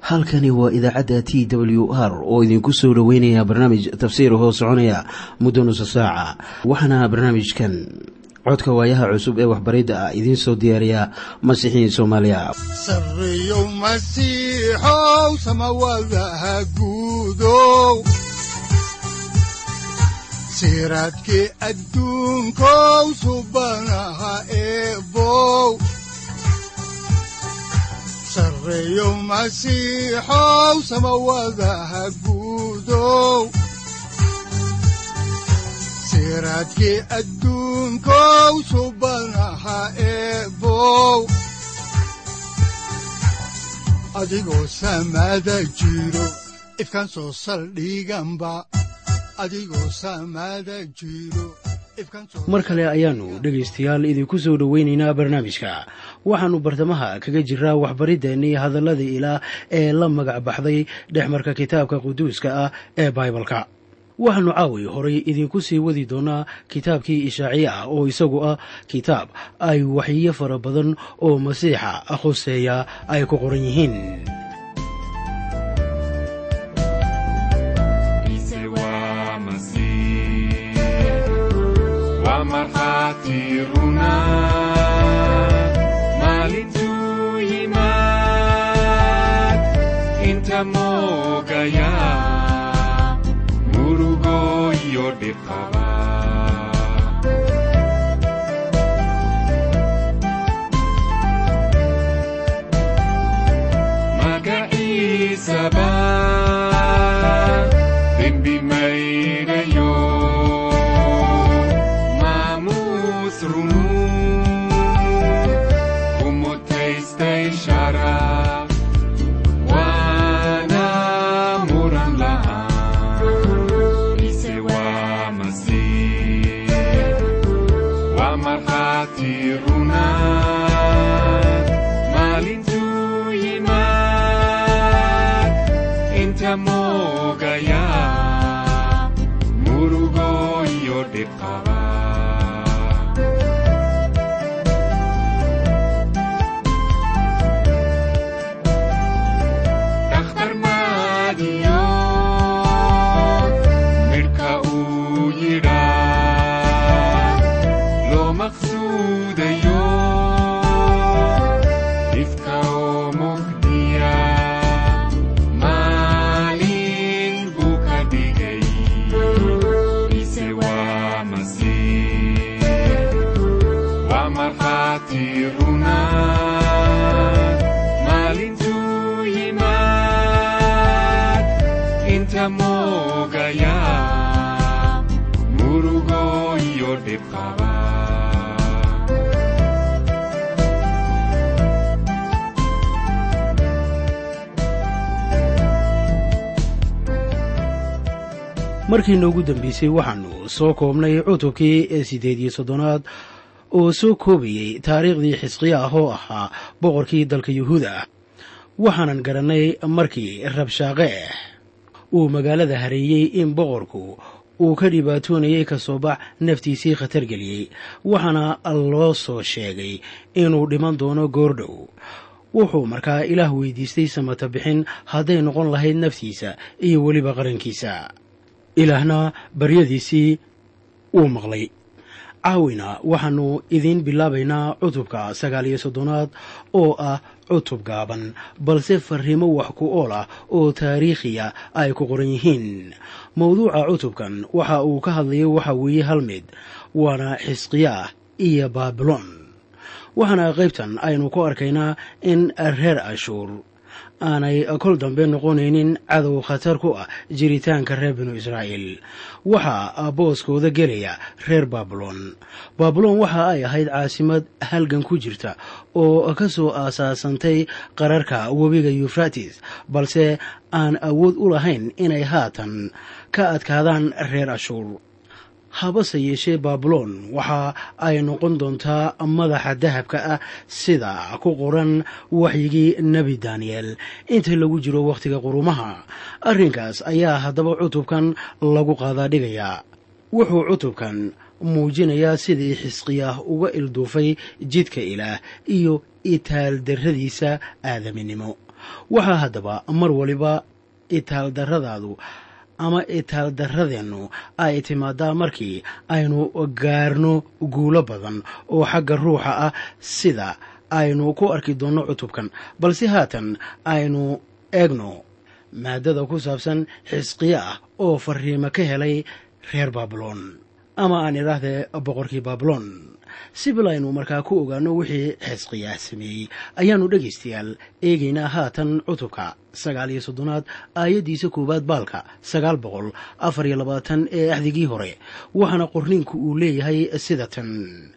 halkani waa idaacadda t w r oo idinku soo dhoweynaya barnaamij tafsiir hoo soconaya muddo nusa saaca waxaana barnaamijkan codka waayaha cusub ee waxbaridda ah idiin soo diyaariya masiixiin soomaaliya siraadki adduunkow subanaha eebow sareeyo masiixow samawadaha guudow siraadki adduunkow subanaha eebow adigoo samaada jiro ifkan soo saldhiganba mar kale ayaannu dhegaystayaal idinku soo dhoweynaynaa barnaamijka waxaannu bartamaha kaga jiraa waxbariddeenii hadalladii ilaah ee la magac baxday dhexmarka kitaabka quduuska ah ee baibalka waxaannu caawi horay idinku sii wadi doonaa kitaabkii ishaaciye ah oo isagu ah kitaab ay waxyiyo fara badan oo masiixa khuseeya ay ku qoran yihiin markhatiruna maalintuu yimaad inta moogaya murugo iyo dhiqaba magaciisaba dembi mayrayo markii noogu dambeysay waxaannu soo koobnay cutubkii siddeed iyo soddonaad oo soo koobayey taariikhdii xisqiya ah oo ahaa boqorkii dalka yuhuuda ah waxaanan garannay markii rabshaaqeeh uu magaalada hareeyey in boqorku uu ka dhibaatoonayay ka soo bax naftiisii khatar geliyey waxaana loo soo sheegay inuu dhiman doono goordhow wuxuu markaa ilaah weydiistay samata bixin hadday noqon lahayd naftiisa iyo weliba qarankiisa ilaahna baryadiisii wuu maqlay caawina waxaannu idiin bilaabaynaa cutubka sagaal iyo soddonaad oo ah cutub gaaban balse farriimo wax ku ool ah oo taariikhiya ay ku qoran yihiin mawduuca cutubkan waxa uu ka hadlayay waxa weeye hal mid waana xisqiyaah iyo baabilon waxaana qaybtan aynu ku arkaynaa in reer ashuur aanay kol dambe noqonaynin cadow khatar ku ah jiritaanka reer binu israa'iil waxaa booskooda gelaya reer baabilon baabilon waxa ay ahayd caasimad halgan ku jirta oo ka soo aasaasantay qararka webiga yufratis balse aan awood u lahayn inay haatan ka adkaadaan reer ashuur habase yeeshee baabilon waxa ay noqon doontaa madaxa dahabka ah sida ku qoran waxyigii nebi daniyel inta lagu jiro wakhtiga qurumaha arrinkaas ayaa haddaba cutubkan lagu qaadaa dhigayaa wuxuu cutubkan muujinayaa sidii xisqiyaah uga ilduufay jidka ilaah iyo itaaldarradiisa aadaminimo waxaa haddaba mar waliba itaaldarradaadu ama itaaldarradeennu ay timaadaa markii aynu gaarno guulo badan oo xagga ruuxa ah sida aynu ku arki doonno cutubkan balse haatan aynu eegno maadada ku saabsan xisqiya ah oo fariimo ka helay reer baabiloon ama aan idhaahdee boqorkii baabiloon si bil aynu markaa ku ogaano wixii xisqiyaa sameeyey ayaannu dhegaystayaal eegaynaa haatan cutubka sagaal iyo soddonaad aayaddiisa koowaad baalka sagaal boqol afar iyo labaatan ee axdigii hore waxaana qorniinku uu leeyahay sida tan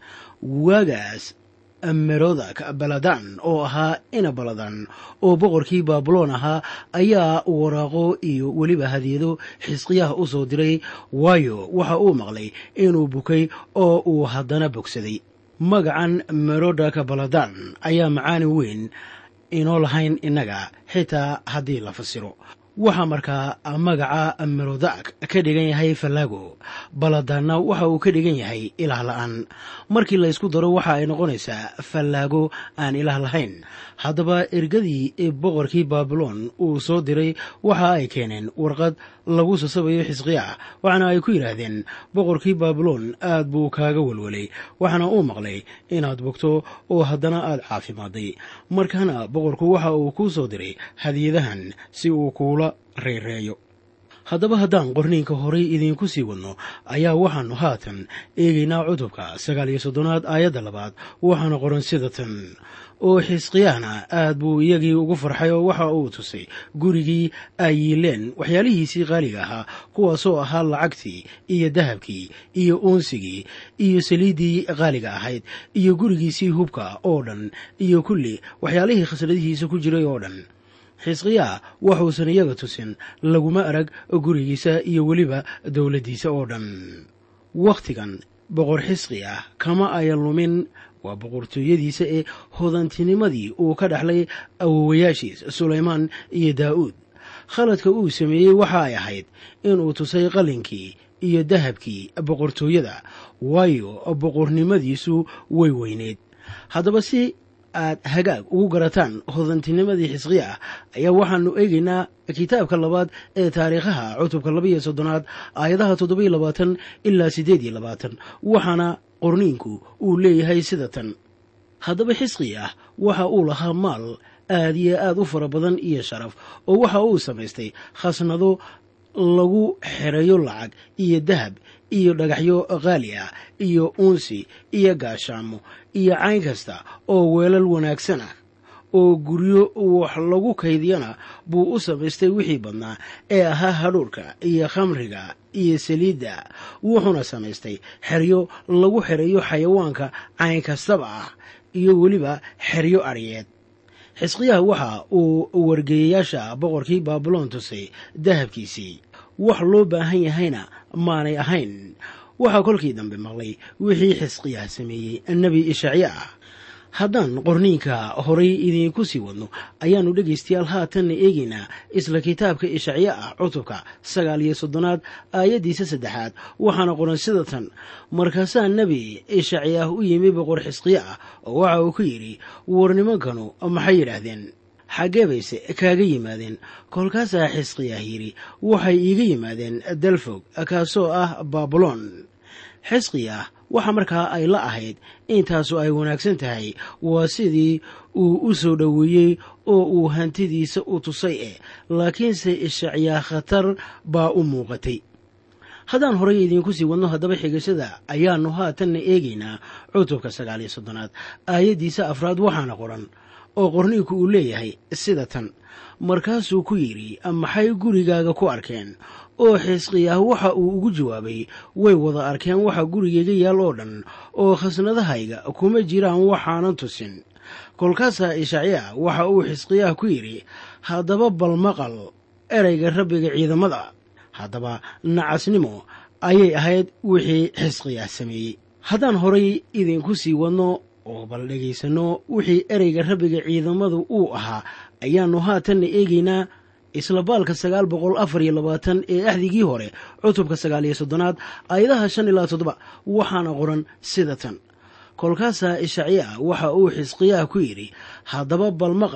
waagaas merodak baladan oo ahaa ina baladan oo boqorkii baabuloon ahaa ayaa waraaqo iyo weliba hadiyado xisqiyaha u soo diray waayo waxa uu maqlay inuu bukay oo uu haddana bogsaday magacan merodak baladan ayaa macaani weyn inoo lahayn innaga xitaa haddii la fasiro waxaa markaa magaca merodak ka dhigan yahay fallaago baladanna waxa uu ka dhigan yahay ilaah la'aan markii laysku daro waxa ay noqonaysaa fallaago aan ilaah lahayn haddaba ergadii boqorkii baabiloon uu soo diray waxa ay keeneen warqad lagu sasabayo xisqiya waxaana ay ku yidhaahdeen boqorkii baabiloon aad buu kaaga welwelay waxaana uu maqlay inaad bogto oo haddana aad caafimaaday markaana boqorku waxa uu kuu soo diray hadiyadahan si uu kuula reereeyo haddaba haddaan qorniinka horay idiinku sii wadno ayaa waxaannu haatan eegaynaa cutubka sagaal iyo soddonaad aayadda labaad waxaana qoran sida tan oo xisqiyahna aad buu iyagii ugu farxay oo waxa uu tusay gurigii ay yiileen waxyaalihiisii qaaliga ahaa kuwaasoo ahaa lacagtii iyo dahabkii iyo uunsigii iyo saliiddii qaaliga ahayd iyo gurigiisii hubka oo dhan iyo kulli waxyaalihii khasnadihiisa ku jiray oo dhan xisqiyaa waxuusan iyaga tusin laguma arag gurigiisa iyo weliba dowladdiisa oo dhan wakhtigan boqor xisqi ah kama aya lumin waa boqortooyadiisa ee hodantinimadii uu ka dhexlay awowayaashiis sulaymaan iyo daa'uud khaladka uu sameeyey waxa ay ahayd inuu tusay qalinkii iyo dahabkii boqortooyada waayo boqornimadiisu way weyneyd haddaba si aad hagaag ugu garataan hodantinimadii xisqiya ah ayaa waxaanu eegaynaa kitaabka labaad ee taariikhaha cutubka labaiyo soddonaad aayadaha toddobiyo labaatan ilaa siddeed iyo labaatan waxaana qorniinku uu leeyahay sida tan haddaba xisqi ah waxa uu lahaa maal aad iyo aad u fara badan iyo sharaf oo waxa uu samaystay khasnado lagu xereeyo lacag iyo dahab iyo dhagaxyo qaali ah iyo uunsi iyo gaashaamo iyo cayn kasta oo weelal wanaagsan ah oo guryo wax lagu kaydiyana buu u samaystay wixii badnaa ee ahaa hadhuurka iyo khamriga iyo saliidda wuxuuna samaystay xeryo lagu xereeyo xayawaanka cayn kastaba ah iyo weliba xeryo aryeed xisqiyaha waxa uu wargeeyayaasha boqorkii baabiloon tusay dahabkiisii wax loo baahan yahayna maanay ahayn waxaa kolkii dambe maqlay wixii xisqiyaha sameeyey nebi ishacya ah haddaan qorniinka horay idiinku sii wadno ayaannu dhegaystayaal haatanna eegaynaa isla kitaabka ishacya ah cutubka sagaal iyo soddonaad aayaddiisa saddexaad waxaana qoran sida tan markaasaa nebi ishacyaah u yimi boqor xisqiya ah oo waxa uu ku yidhi war nimankanu maxay yidhaahdeen xaggee bayse kaaga yimaadeen kolkaasaa xisqiyaah yidhi waxay iiga yimaadeen dalfog kaasoo ah baabuloon xisqiyaah waxa markaa ay la ahayd intaasu ay wanaagsan tahay waa sidii uu u soo dhoweeyey oo uu hantidiisa u tusay eh laakiinse ishacyaa khatar baa u muuqatay haddaan horay idiinku sii wadno haddaba xigashada ayaannu haatanna eegaynaa cutubka sagaal iyo soddonaad aayaddiisa afraad waxaana qoran oo qorniinku uu leeyahay sida tan markaasuu ku yidhi maxay gurigaaga ku arkeen oo xisqiyaah waxa uu ugu jawaabay way wada arkeen waxa gurigayga yaal oo dhan oo khasnadahayga kuma jiraan waxaanan tusin kolkaasaa ishacyaa waxa uu xisqiyaah ku yidhi haddaba bal maqal ereyga rabbiga ciidamada haddaba nacasnimo ayay ahayd wixii xisqiyaah sameeyey haddaan horay idinku sii wadno oo bal dhegaysanno wixii ereyga rabbiga ciidamadu uu ahaa ayaannu haatanna eegaynaa isla baalka sagaal boqol afar iyo labaatan ee axdigii hore cutubka sagaal iyo soddonaad aayadaha shan ilaa toddoba waxaana qoran sida tan kolkaasaa ishacyaa waxa uu xisqiyaah ku yidhi haddaba bal maqal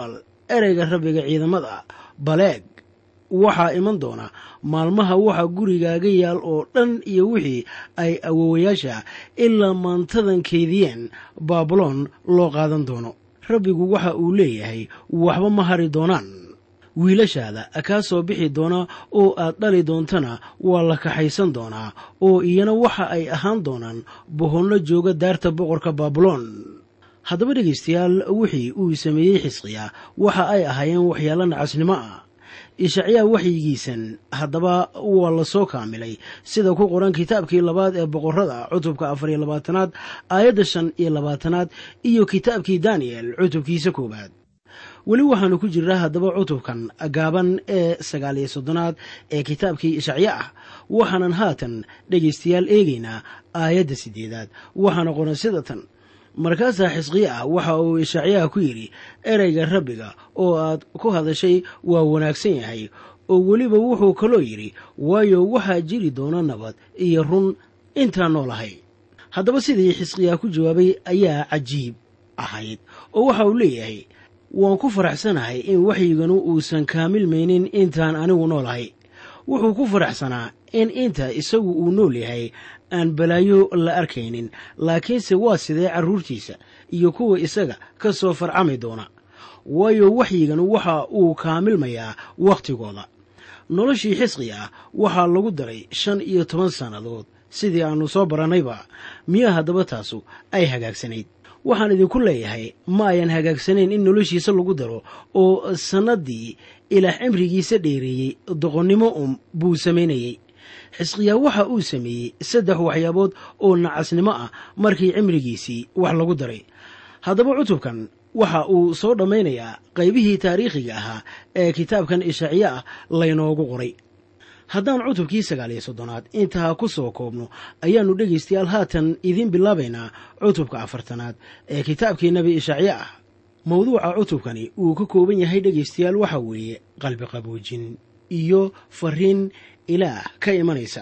ereyga rabbiga ciidamada baleeg waxaa iman doona maalmaha waxa gurigaaga yaal oo dhan iyo wixii ay awowayaasha ilaa maantadan keydiyeen baabuloon loo qaadan doono rabbigu waxa uu leeyahay waxba ma hari doonaan wiilashaada kaa soo bixi doona oo aad dhali doontana waa la kaxaysan doonaa oo iyana waxa ay ahaan doonaan bohonno jooga daarta boqorka baabuloon haddaba dhegaystayaal wixii uu sameeyey xisqiya waxa ay ahaayeen waxyaalo nacasnimo ah ishacyaa waxyigiisan haddaba waa la soo kaamilay sida ku qoran kitaabkii labaad ee boqorada cutubka afar iyo labaatanaad aayadda shan iyo labaatanaad iyo kitaabkii daniyel cutubkiisa koowaad weli waxaanu ku jirnaa haddaba cutubkan gaaban ee sagaal iyo soddonaad ee kitaabkii ishacya ah waxaanan haatan dhegaystayaal eegaynaa aayadda siddeedaad waxaana qoran sida tan markaasaa xisqiya ah waxa uu ishacyaha ku yidhi ereyga rabbiga oo aad ku hadashay waa wanaagsan yahay oo weliba wuxuu kaloo yidhi waayo waxaa jiri doona nabad iyo run intaan noolahay haddaba sidii xisqiyaa ku jawaabay ayaa cajiib ahayd oo waxa uu leeyahay waan ku faraxsanahay in waxyiganu uusan kaamilmaynin intaan anigu noolahay wuxuu ku faraxsanaa in inta isagu uu nool yahay aan balaayo la arkaynin laakiinse waa sidee carruurtiisa iyo kuwa isaga ka soo farcami doona waayo waxyigan waxa uu kaamilmayaa wakhtigooda noloshii xisqi ah waxaa lagu daray shan iyo toban sannadood sidii aannu soo barannayba miyaa haddaba taasu ay hagaagsanayd waxaan idinku leeyahay ma ayan hagaagsanayn in noloshiisa lagu daro oo sannaddii ilaah cimrigiisa dheereeyey doqonnimo um buu samaynayey xisqiyaa waxa uu sameeyey saddex waxyaabood oo nacasnimo ah markii cimrigiisii wax lagu daray haddaba cutubkan waxa uu soo dhammaynayaa qaybihii taariikhiga ahaa ee kitaabkan ishaaciye ah laynoogu qoray haddaan cutubkii sagaal iyo soddonaad intaa ku soo koobno ayaannu dhegaystayaal haatan idiin bilaabaynaa cutubka afartanaad ee kitaabkii nebi ishaaciye ah mawduuca cutubkani uu ka kooban yahay dhegaystayaal waxa weeye qalbi qaboojin iyo fariin ilaah ka imanaysa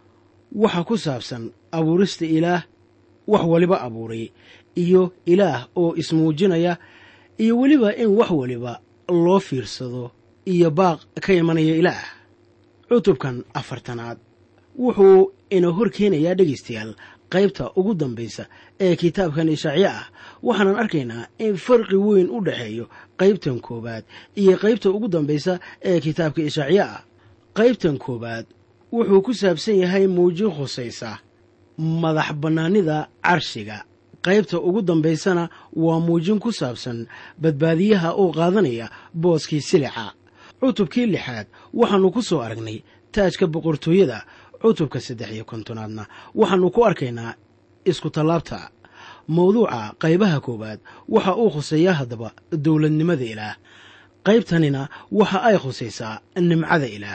waxa ku saabsan abuurista ilaah wax waliba abuuray iyo ilaah oo ismuujinaya iyo weliba in wax waliba loo fiirsado iyo baaq ka imanaya ilaah cutubkan afartanaad wuxuu ina hor keenayaa dhegaystayaal qaybta ugu dambaysa ee kitaabkan ishaaciye ah waxaanan arkaynaa in farqi weyn u dhexeeyo qaybtan koowaad iyo qaybta ugu dambaysa ee kitaabka ishaaciye ah qaybtan koowaad wuxuu ku saabsan yahay muujin khusaysa madax bannaanida carshiga qaybta ugu dambaysana waa muujin ku saabsan badbaadiyaha oo qaadanaya booskii silica cutubkii lixaad waxaannu ku soo aragnay taajka boqortooyada cutubka saddex iyo kontonaadna waxaannu ku arkaynaa isku tallaabta mawduuca qaybaha koowaad waxa uu khuseeyaa haddaba dowladnimada ilaah qaybtanina waxa ay khusaysaa nimcada ilaah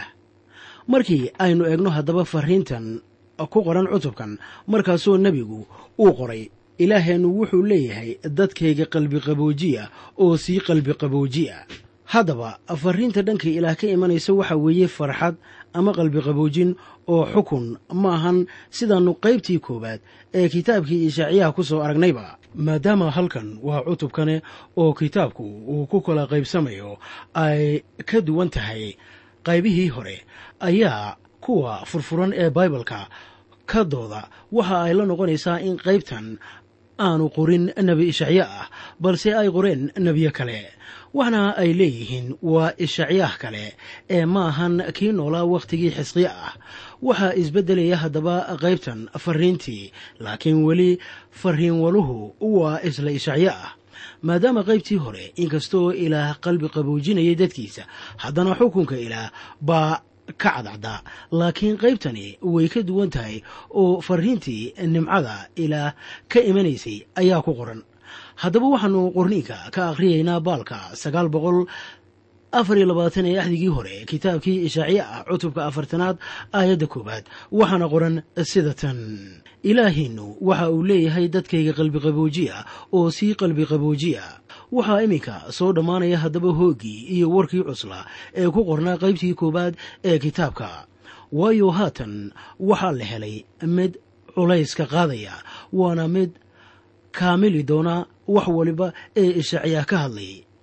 markii aynu eegno haddaba fariintan ku qoran cutubkan markaasoo nebigu uu qoray ilaaheennu wuxuu leeyahay dadkayga qalbi qaboojiya oo sii qalbi qaboojiya haddaba fariinta dhanka ilaah ka imanaysa waxa weeye farxad ama qalbi qaboojin oo xukun ma ahan sidaannu qaybtii koowaad ee kitaabkii ishaaciyaha ku soo aragnayba maadaama halkan waa cutubkane oo kitaabku uu ku kala qaybsamayo ay ka duwan tahay qaybihii hore ayaa kuwa furfuran ee baibalka ka dooda waxa ay la noqonaysaa in qaybtan aanu qorin nebi ishacye ah balse ay qoreen nebiyo kale waxna ay leeyihiin waa ishacyaah kale ee ma ahan kii noolaa wakhtigii xisqiye ah waxaa isbeddelaya haddaba qaybtan fariintii laakiin weli fariin waluhu waa isla ishacye ah maadaama qaybtii hore inkastoo ilaah qalbi qaboojinayay dadkiisa haddana xukunka ilaah baa ka cadcdaa laakiin qaybtani way ka duwan tahay oo fariintii nimcada ilaah ka imanaysay ayaa ku qoran haddaba waxaanu qorniinka ka akhriyaynaa baalka sagaal boqol afar iyo labaatan ee axdigii hore kitaabkii ishaaciye ah cutubka afartanaad aayadda koowaad waxaana qoran sida tan ilaahiinnu waxa uu leeyahay dadkayga qalbi qaboojiya oo sii qalbi qaboojiya waxaa iminka soo dhammaanaya haddaba hooggii iyo warkii cusla ee ku qornaa qaybtii koowaad ee kitaabka waayo haatan waxaa la helay mid culayska qaadaya waana mid kaamili doona wax waliba ee ishaaciyaa ka hadlayay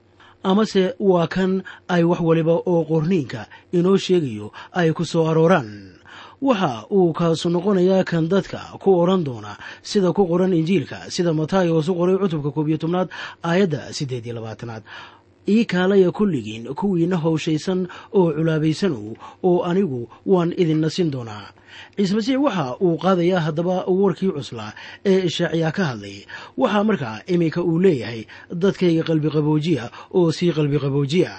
amase waa kan ay wax waliba oo qorniinka inoo sheegayo ay ku soo arooraan waxa uu kaasu noqonayaa kan dadka ku odhan doona sida ku qoran injiilka sida matayos u qoray cutubka koob iyo tobnaad aayadda siddeed iyo labaatanaad ii kaalaya kulligiin kuwiina howshaysan oo culaabaysanow oo anigu waan idin nasin doonaa ciise masiix waxa uu qaadayaa haddaba warkii cuslaa ee ishaaciyaa ka hadlay waxaa markaa iminka uu leeyahay dadkayga qalbi qaboojiya oo sii qalbi qaboojiya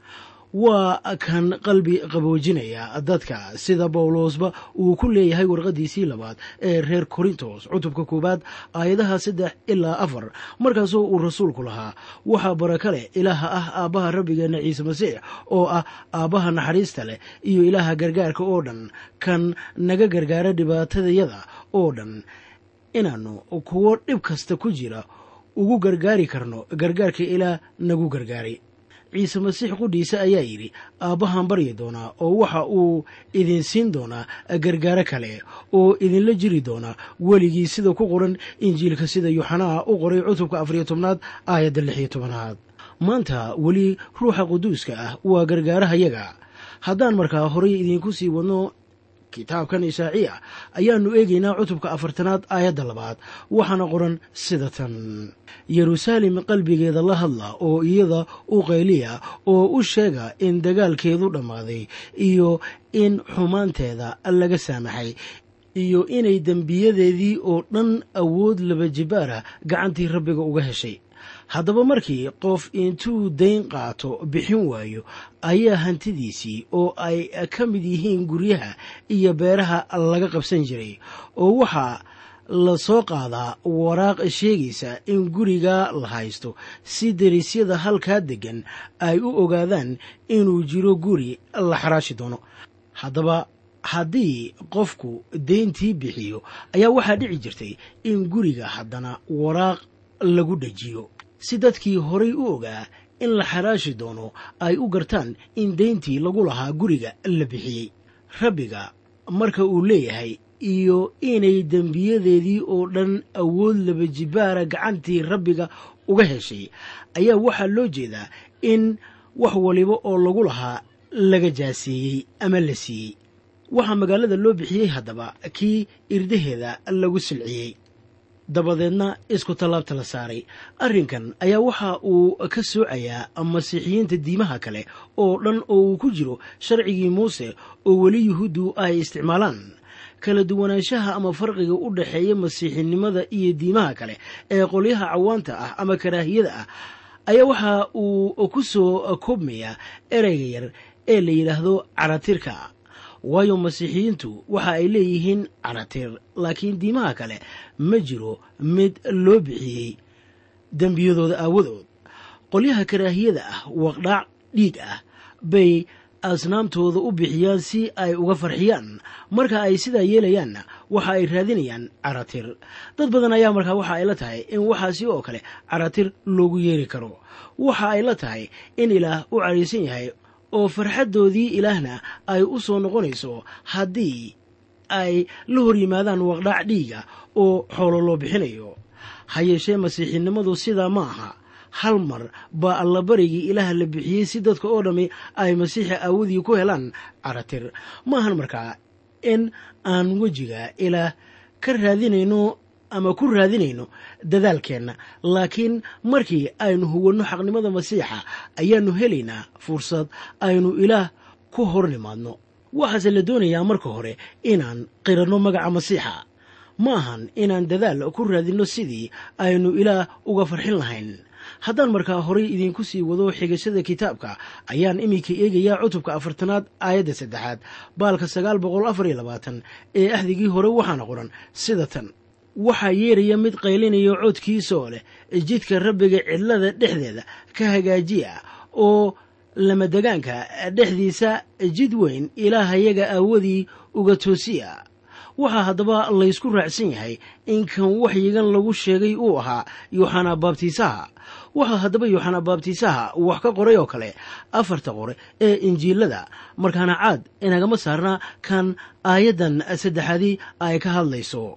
waa kan qalbi qaboojinaya dadka sida bawlosba uu ku leeyahay warqadiisii labaad ee reer korintos cutubka koowaad aayadaha saddex ilaa afar markaasoo uu rasuulku lahaa waxaa baraka leh ilaaha ah aabbaha rabbigeenna ciise masiix oo ah aabbaha naxariista leh iyo ilaaha gargaarka oo dhan kan naga gargaara dhibaatadayada oo dhan inaannu kuwo dhib kasta ku jira ugu gargaari karno gargaarka ilaah nagu gargaaray ciise masiix qudhiisa ayaa yidhi aabbahaan baryi doonaa oo waxa uu idin siin doonaa gargaaro kale oo idinla jiri doonaa weligii sida ku qoran injiilka sida yuxanaa u qoray cutubka afariyo tobnaad aayadda lixiyo tobanaad maanta weli ruuxa quduuska ah waa gargaarahayaga haddaan markaa horay idinku sii wadno kitaabkan ishaaciya ayaannu eegaynaa cutubka afartanaad aayadda labaad waxaana qoran sida tan yeruusaalem qalbigeeda la hadla oo iyada u qayliya oo u sheega in dagaalkeedu dhammaaday iyo in xumaanteeda laga saamaxay iyo inay dembiyadeedii oo dhan awood laba jibaara gacantii rabbiga uga heshay haddaba markii qof intuu dayn qaato bixin waayo ayaa hantidiisii oo ay ka mid yihiin guryaha iyo beeraha laga qabsan jiray oo waxaa la soo qaadaa waraaq sheegaysa in guriga la haysto si dariisyada halkaa deggan ay u ogaadaan inuu jiro guri la xaraashi doono haddaba haddii qofku dayntii bixiyo ayaa waxaa dhici jirtay in guriga haddana waraaq lagu dhajiyo si dadkii horay u ogaa in la xaraashi doono ay u gartaan in dayntii lagu lahaa guriga la bixiyey rabbiga marka uu leeyahay iyo inay dembiyadeedii oo dhan awood laba jibaara gacantii rabbiga uga heshay ayaa waxaa loo jeedaa in wax waliba oo lagu lahaa laga jaaseeyey ama la siiyey waxaa magaalada loo bixiyey haddaba kii irdaheeda lagu silciyey dabadeedna isku tallaabta la saaray arrinkan ayaa waxa uu ka soocayaa masiixiyiinta diimaha kale oo dhan oo uu ku jiro sharcigii muuse oo weli yuhuuddu ay isticmaalaan kala duwanaanshaha ama farqiga u dhexeeya masiixinimada iyo diimaha kale ee qolyaha cawaanta ah ama karaahiyada ah ayaa waxa uu ku soo koobmayaa ereyga yar ee la yidhaahdo caratirka waayo masiixiyiintu waxa ay leeyihiin caratir laakiin diimaha kale ma jiro mid loo bixiyey dembiyadooda aawadood qolyaha karaahiyada ah waqdhaac dhiig ah bay asnaamtooda u bixiyaan si ay uga farxiyaan marka ay sidaa yeelayaanna waxa ay raadinayaan caratir dad badan ayaa markaa waxa ay la tahay in waxaasi oo kale caratir loogu yeeri karo waxa ay la tahay in ilaah u caraysan yahay oo farxaddoodii ilaahna ay u soo noqonayso haddii ay la hor yimaadaan waqdhaac dhiiga oo xoolo loo bixinayo ha yeeshee masiixinimadu sidaa ma aha hal mar baa allabarigii ilaah la bixiyey si dadka oo dhammi ay masiixa aawadii ku helaan caratir maahan markaa in aan wejiga ilaah ka raadinayno ama ku raadinayno dadaalkeenna laakiin markii aynu huwanno xaqnimada masiixa ayaannu helaynaa fursad aynu ilaah ku hor nimaadno waxaase la doonayaa marka hore inaan qiranno magaca masiixa ma ahan inaan dadaal ku raadinno sidii aynu ilaah uga farxin lahayn haddaan markaa horay idiinku sii wado xigashada kitaabka ayaan iminka eegayaa cutubka afartanaad aayadda saddexaad baalka sagaal boqol afar iyo labaatan ee ahdigii hore waxaana qoran sida tan waxaa yeeraya mid qaylinaya codkiisaoo leh jidka rabbiga cidlada dhexdeeda ka hagaajiya oo lamadegaanka dhexdiisa jid weyn ilaahayaga aawadii uga toosiya waxaa haddaba laysku raacsan yahay in kan waxyigan lagu sheegay uu ahaa yooxana baabtiisaha waxaa haddaba yooxana baabtiisaha wax ka qoray oo kale afarta qore ee injiilada markaana caad inagama saarna kan aayaddan saddexaadii ay ka hadlayso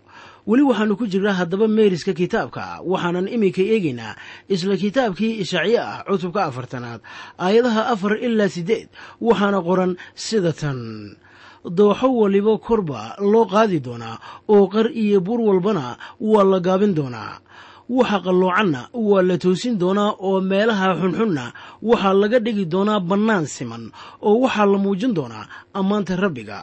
weli waxaannu ku jirnaa haddaba meeriska kitaabka waxaanan iminka eegaynaa isla kitaabkii ishacye ah cutubka afartanaad aayadaha afar ilaa siddeed waxaana qoran sida tan dooxo waliba korba loo qaadi doonaa oo qar iyo buur walbana waa la gaabin doonaa waxa qalloocanna waa la toosin doonaa oo meelaha xunxunna waxaa laga dhigi doonaa bannaan siman oo waxaa la muujin doonaa ammaanta rabbiga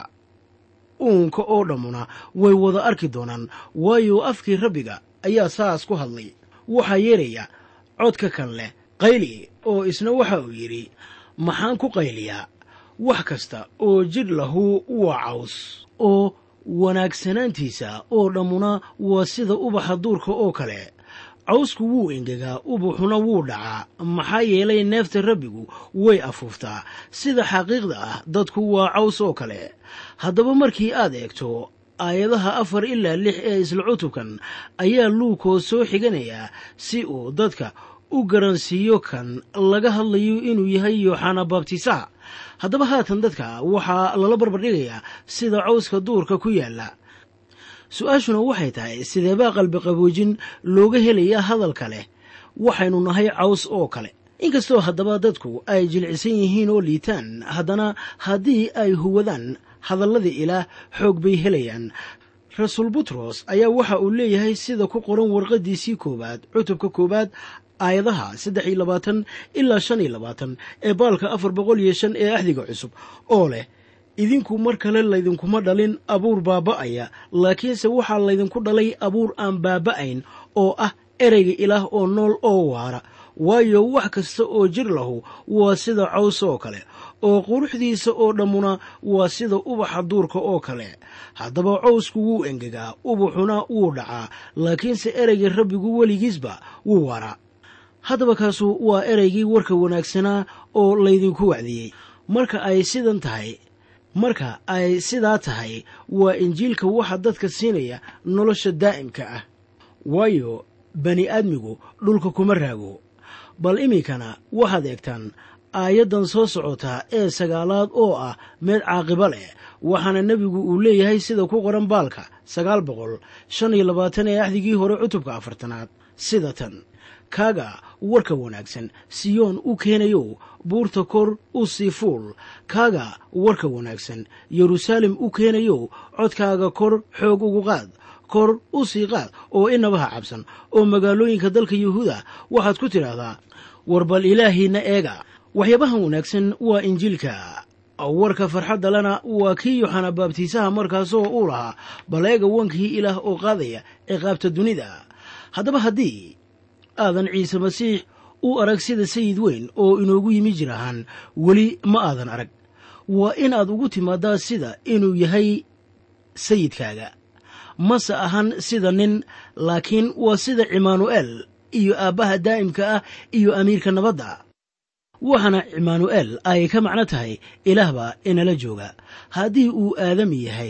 uunka oo dhammuna way wada arki doonaan waayo afkii rabbiga ayaa saas ku hadlay waxaa yeeraya codka kan leh qayli oo isna waxa uu yidhi maxaan ku qayliyaa wax kasta oo jidh lahu waa caws oo wanaagsanaantiisa oo dhammuna waa sida ubaxa duurka oo kale cawsku wuu engegaa ubuxuna wuu dhacaa maxaa yeelay neefta rabbigu way afuuftaa sida xaqiiqda ah dadku waa caws oo kale haddaba markii aad eegto aayadaha afar ilaa lix ee isla cutubkan ayaa luukoo soo xiganayaa si uu dadka u garansiiyo kan laga hadlayo inuu yahay yooxana baabtisaha haddaba haatan dadka waxaa lala barbardhigayaa sida cawska duurka ku yaalla su-aashuna waxay tahay sideebaa qalbiqaboojin looga helayaa hadalka leh waxaynu nahay caws oo kale inkastoo haddaba dadku ay jilcisan yihiin oo liitaan haddana haddii ay huwadaan hadalladii ilaah xoog bay helayaan rasuul butros ayaa waxa uu leeyahay sida ku qoran warqaddiisii koowaad cutubka koowaad aayadaha saddex iyo labaatan ilaa shan iyo labaatan ee baalka afar boqol iyo shan ee axdiga cusub oo leh idinku mar kale laydinkuma dhalin abuur baaba'aya laakiinse waxaa laydinku dhalay abuur aan baaba'ayn oo ah ereyga ilaah oo nool oo waara waayo wax kasta oo jir lahu waa sida caws oo kale oo quruxdiisa oo dhammuna waa sida ubaxa duurka oo kale haddaba cawsku wuu engegaa ubaxuna wuu dhacaa laakiinse ereyga rabbigu weligiisba wuu waaraa haddaba kaasu waa ereygii warka wanaagsanaa oo laydinku wacdiyey marka ay sidan tahay marka ay sidaa tahay waa injiilka waxa dadka siinaya nolosha daa'imka ah waayo bani aadmigu dhulka kuma raago bal iminkana waxaad eegtaan aayaddan soo socotaa ee sagaalaad oo ah meed caaqiba leh waxaana nebigu uu leeyahay sida ku qoran baalka sagaal boqol shan iyo labaatan ee axdigii hore cutubka afartanaad sida tan kaaga warka wanaagsan siyoon u keenayo buurta kor u sii fuul kaaga warka wanaagsan yeruusaalem u keenayo codkaaga kor xoog ugu qaad kor u sii qaad oo inabaha cabsan oo magaalooyinka dalka yuhuuda waxaad ku tidhaahdaa war bal ilaahiinna eega waxyaabahan wanaagsan waa injiilka warka farxadda lena waa kii yoxana baabtiisaha markaasoo uu lahaa bal eega wankii ilaah oo qaadaya ciqaabta dunida haddaba haddii aadan ciise masiix u arag sida sayid weyn oo inoogu yimi jir ahaan weli ma aadan arag waa inaad ugu timaadaa sida inuu yahay sayidkaaga mase ahan sida nin laakiin waa sida cimaanu'eel iyo aabbaha daa'imka ah iyo amiirka nabadda waxaana cimaanu'eel ay ka macno tahay ilaahbaa inala jooga haddii uu aadami yahay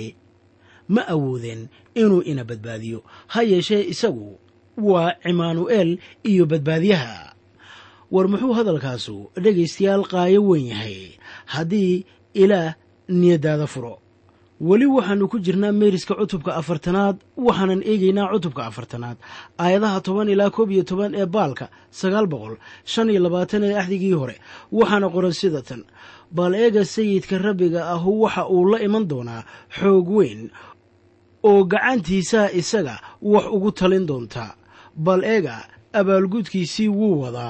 ma awoodeen inuu ina badbaadiyo ha yeeshee isagu waa cimaanu'eel iyo badbaadiyaha war muxuu hadalkaasu dhegaystayaal qaayo weyn yahay haddii ilaah niyaddaada furo weli waxaannu ku jirnaa meeriska cutubka afartanaad waxaanan eegaynaa cutubka afartanaad aayadaha toban ilaa koob iyo toban ee baalka sagaal boqol shan iyo labaatan ee axdigii hore waxaana qoran sida tan bal eega sayidka rabbiga ahu waxa uu la iman doonaa xoog weyn oo gacantiisaa isaga wax ugu talin doonta bal eega abaalgudkiisii wuu wadaa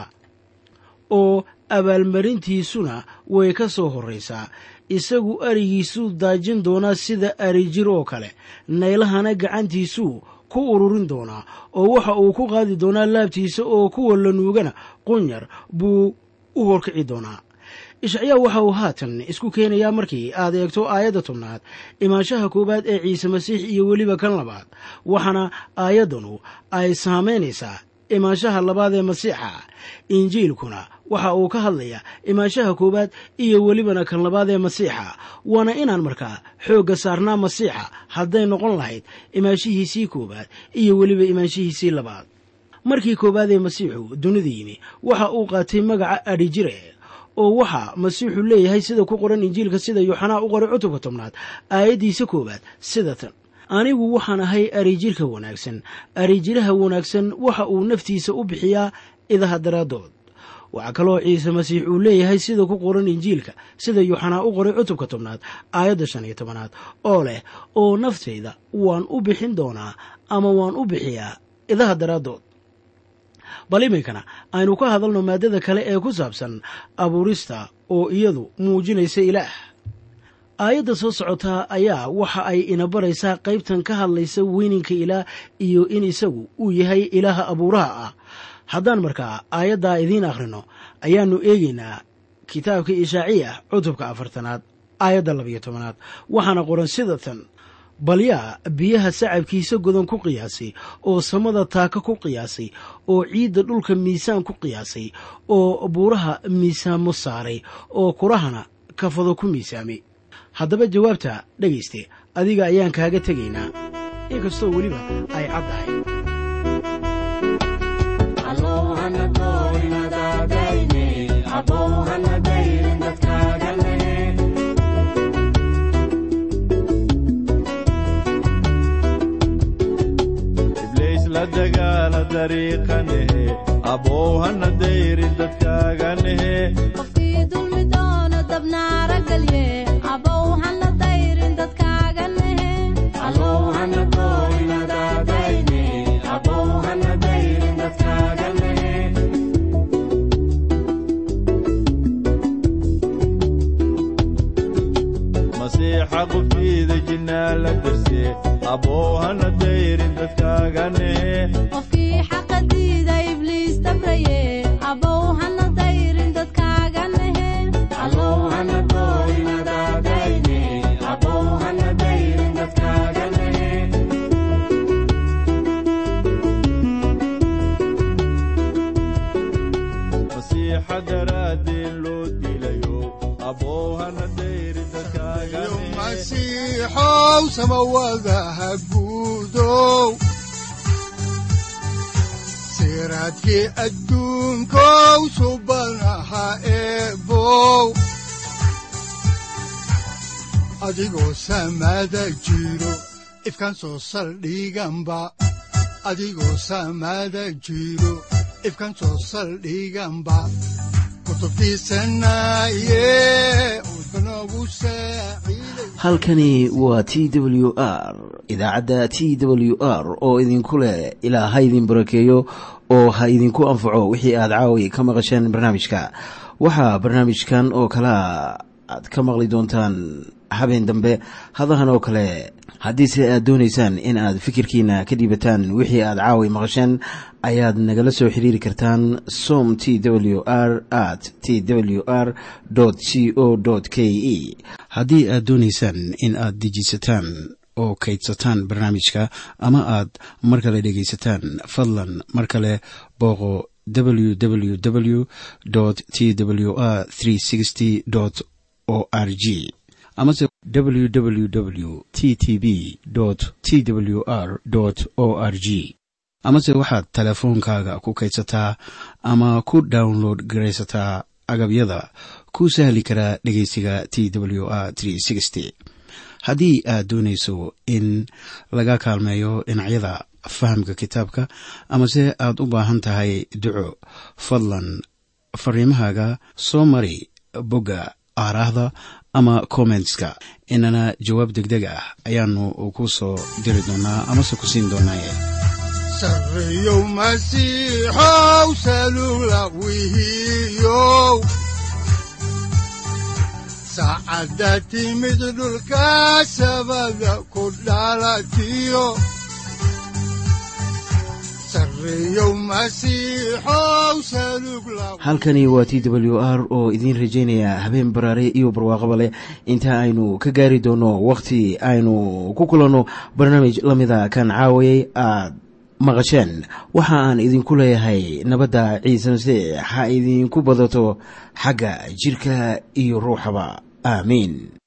oo abaalmarintiisuna way ka soo horraysaa isagu arigiisuu daajin doonaa sida arijir oo kale naylahana gacantiisuu ku ururin doonaa oo waxa uu ku qaadi doonaa laabtiisa oo kuwa la nuugana qunyar buu u horkici doonaa ishacyaa waxa uu haatan isku keenayaa markii aad eegto aayadda tobnaad imaanshaha koowaad ee ciise masiix iyo weliba kan labaad waxaana aayaddanu ay saamaynaysaa imaanshaha labaad ee masiixa injiilkuna waxa uu ka hadlayaa imaanshaha koowaad iyo welibana kan labaad ee masiixa waana inaan markaa xoogga saarnaa masiixa hadday noqon lahayd imaanshihiisii koowaad iyo weliba imaanshihiisii labaad markii koowaad ee masiixu dunida yimi waxa uu qaatay magaca adhijire oo waxaa masiixu leeyahay sida ku qoran injiilka sida yuuxanaa u qoray cutubka tobnaad aayaddiisa koowaad sida tan anigu waxaan ahay arijirka wanaagsan arijiraha wanaagsan waxa uu naftiisa u bixiyaa idaha daraaddood waxaa kaloo ciise masiix uu leeyahay sida ku qoran injiilka sida yuuxanaa u qoray cutubka tobnaad aayadda shan iyo tobanaad oo leh oo naftayda waan u bixin doonaa ama waan u bixiyaa idaha daraaddood bal iminkana aynu ka hadalno maaddada kale ee ku saabsan abuurista oo iyadu muujinaysa ilaah aayadda soo socotaa ayaa waxa ay ina baraysaa qaybtan ka hadlaysa weyninka ilaah iyo in isagu uu yahay ilaaha abuuraha ah haddaan markaa aayaddaa idiin akhrino ayaannu eegaynaa kitaabka ishaaciya cutubka afartanaad aayadda labayo tobanaad waxaana qoran sida tan bal yaa biyaha sacabkiisa godan ku qiyaasay oo samada taaka ku qiyaasay oo ciidda dhulka miisaan ku qiyaasay oo buuraha miisaamo saaray oo kurahana kafado ku miisaamay haddaba jawaabta dhegayste adiga ayaan kaaga tegaynaa inkastoo weliba ay caddahay ibliis la dagaala dariiqanehe abow hana dayrin dadkaaganehe qofkii dulmi doono dabnaara galye abow hana dayrin dadkaaga nehe masiixa qubtiida jinnaa la darse abow hana dayrin dadkaaganehe qofkii xaqa diida ibliis dabraye abow hana dayrin dadkaaga nehe masiixa daraaddeen loo dilayo abow hana dayrin yo dadkaaganehe masiixow samawadaha guudow siraadkii adduunkow subanaha eebow adigoo samada jiro ifkan soo saldhiganba adigoo samada jiro ifkan soo saldhiganba kutubtiisanaye udbanogu saaciiday halkani waa t w r idaacadda t w r oo idinku leh ilaa ha idin barakeeyo oo ha idinku anfaco wixii aad caawi ka maqasheen barnaamijka waxaa barnaamijkan oo kalea aad ka maqli doontaan habeen dambe hadahan oo kale haddiise aad doonaysaan in aad fikirkiina ka dhiibataan wixii aad caawi maqasheen ayaad nagala soo xiriiri kartaan som t w r at t w r c o k e haddii aad doonaysaan in aad dejisataan oo kaydsataan barnaamijka ama aad mar kale dhegaysataan fadlan mar kale booqo www t w r o r g amase www t t b t w r o r g amase waxaad teleefoonkaaga ku kaydsataa ama ku download garaysataa agabyada ku sahli karaa dhegeysiga t w r haddii aad doonayso in laga kaalmeeyo dhinacyada fahamka kitaabka amase aad u baahan tahay duco fadlan fariimahaaga soo mari bogga aaraahda ama kommentska inana jawaab degdeg ah ayaanu ku soo diri doonaa amase ku siin doonaaye sarreyow masiixow salula wihiyow saacadda timid dhulka sabada ku dhalatiyo sarreyow masiixow salug la halkani waa t w r oo idiin rajaynaya habeen baraare iyo barwaaqaba leh inta aynu ka gaari doono wakhti aynu ku kulanno barnaamij la mida kan caawayay aad maqasheen waxa aan idinku leeyahay nabadda ciise masiix ha idinku badato xagga jidhka iyo ruuxaba aamiin